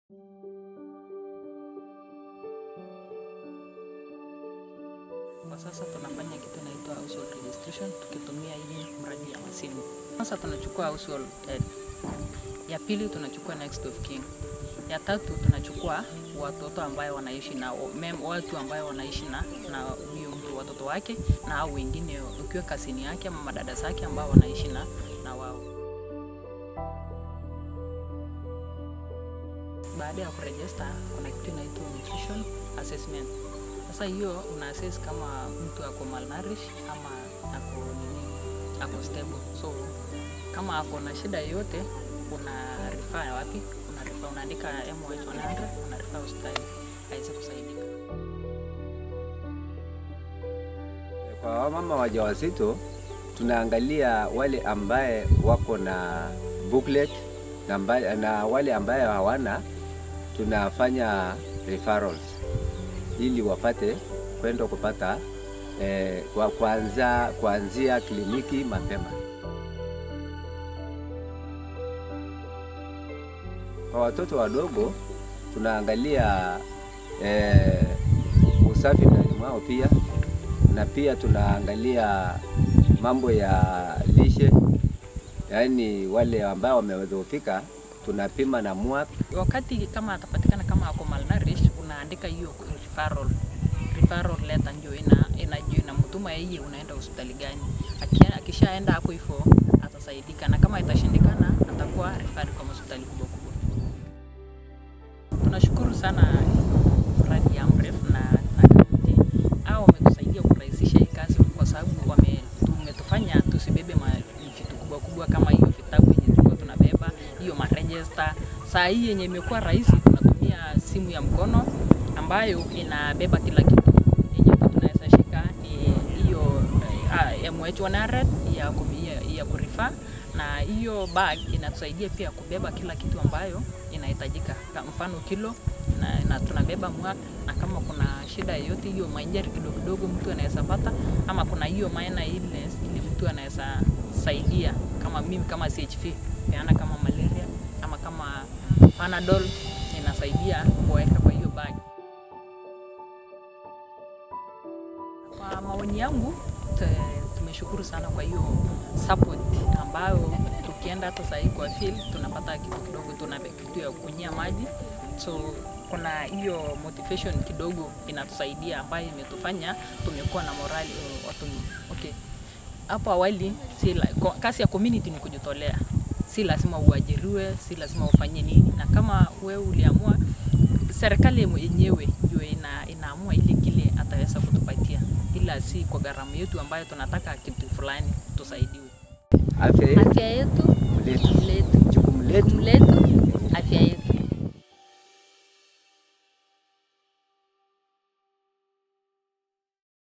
Kwa sasa tunafanya kitu inaitwa household registration tukitumia hii mradi ya masimu. Sasa tunachukua household head. Ya pili tunachukua next of kin. Ya tatu tunachukua watoto ambayo wanaishi na mem, watu ambayo wanaishi na na huyo mtu watoto wake na au wengine ukiwa kasini yake ama madada zake ambao wanaishi na na wao. Baada ya kurejista kuna kitu inaitwa nutrition assessment. Sasa hiyo una assess kama mtu ako malnourished ama ako nini, ako stable. So kama ako na shida yoyote, una refer wapi? Una refer, unaandika MOH 100 una refer hospitali aweze kusaidika. Kwa wamama wajawazito tunaangalia wale ambaye wako na booklet na, mba, na wale ambaye hawana tunafanya referrals ili wapate kwenda kupata eh, kwa kuanza kuanzia kliniki mapema. Kwa watoto wadogo tunaangalia eh, usafi ndani mwao pia na pia tunaangalia mambo ya lishe, yaani wale ambao wamedhoofika tunapima na MWAP. Wakati kama atapatikana kama ako malnourished, unaandika hiyo referral referral letter, ndio ina ina ndio inamtuma yeye unaenda hospitali gani. Akia- Akishaenda hapo hivyo atasaidika, na kama itashindikana atakuwa referred kwa hospitali kubwa kubwa. Tunashukuru sana mradi ya AMREF na na kaunti au wametusaidia kurahisisha hii kazi, kwa sababu wame tumetufanya tusibebe ma vitu kubwa kubwa kama hiyo vitabu yenye tulikuwa tunabeba, hiyo marejesta. Saa hii yenye imekuwa rahisi, tunatumia simu ya mkono ambayo inabeba kila kitu yenye tu tunaweza shika ni hiyo uh, MH 100 ya, kumi- ya, ya kurifa na hiyo bag inatusaidia pia kubeba kila kitu ambayo inahitajika, Kwa mfano kilo na, na tunabeba mwaka, na kama kuna shida yoyote hiyo mainjari kidogo kidogo mtu anaweza pata, ama kuna hiyo minor illness ili mtu anaweza saidia, kama mimi kama CHV peana kama malaria ama kama Panadol inasaidia kuweka kwa hiyo bag. Kwa maoni yangu te- tumeshukuru sana kwa hiyo support ambayo tukienda hata sahii kwa field tunapata kitu kidogo, tuna kitu ya kunyia maji, so kuna hiyo motivation kidogo inatusaidia ambayo imetufanya tumekuwa na morali uh, watu okay. Hapo awali si la, ko- kazi ya community ni kujitolea, si lazima uajiriwe, si lazima ufanye nini, na kama wewe uliamua serikali yenyewe ndio ina, inaamua ile kile ataweza kutupatia, ila si kwa gharama yetu ambayo tunataka kitu fulani tusaidiwe. Afya yetu Afya yetu letu, letu, jukumu letu letu, afya yetu.